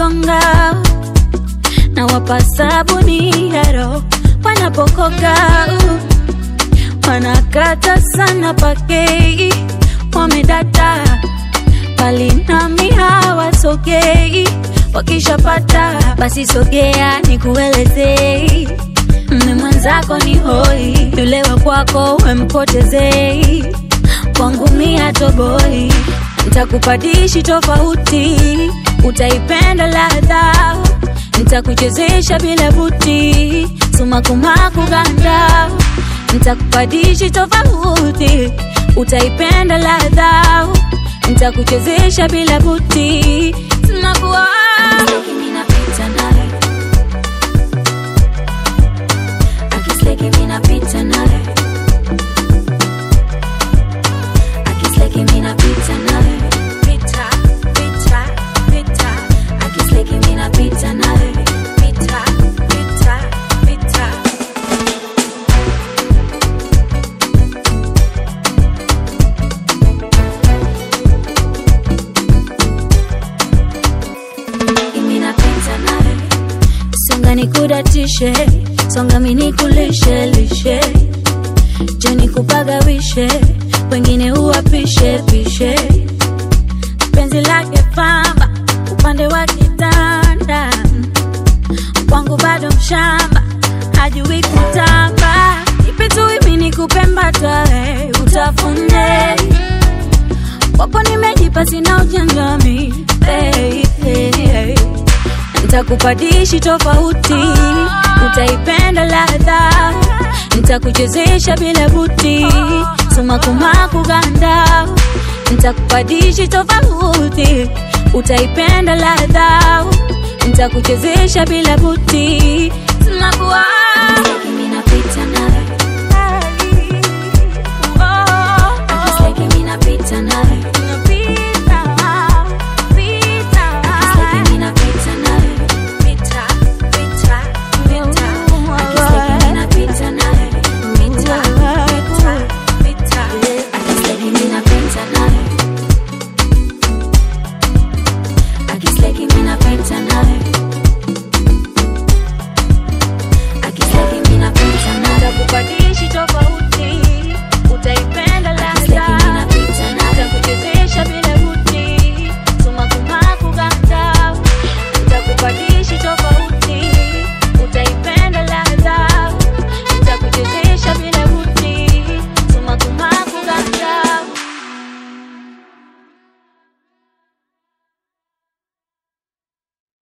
wakigonga na wapa sabuni ya roho wanapokoga wanakata sana pakei wamedata bali nami hawasogei wakishapata basi sogea nikuelezei mme mwenzako ni hoi yule wa kwako wempotezei kwangu mia toboi ntakupadishi tofauti utaipenda ladha ntakuchezesha bila buti sumakumaku ganda ntakupadishi tofauti utaipenda ladha ntakuchezesha bila buti sumakuwa Minapita naye. Akisleki minapita naye. Akisleki minapita naye. pita, pita, pita, Akisleki minapita naye. pita, pita, pita. Minapita naye. songa nikudatishe songa minikulishe lishe jeni kupagawishe wengine uwapishe pishe penzi lake pamba upande wa kitanda kwangu bado mshamba hajui kutamba ipitui nikupembatae utafune kwako nimejipa sina ujanjami hey, hey, hey. Nitakupadishi tofauti, utaipenda ladha, nitakuchezesha bila buti, sumakumaku ganda. Nitakupadishi tofauti, utaipenda ladha, nitakuchezesha bila buti, sumakuwa Minapita naye. Akisleki minapita naye. Akisleki minapita naye. Akisleki minapita naye. Akisleki minapita naye. Akisleki minapita naye.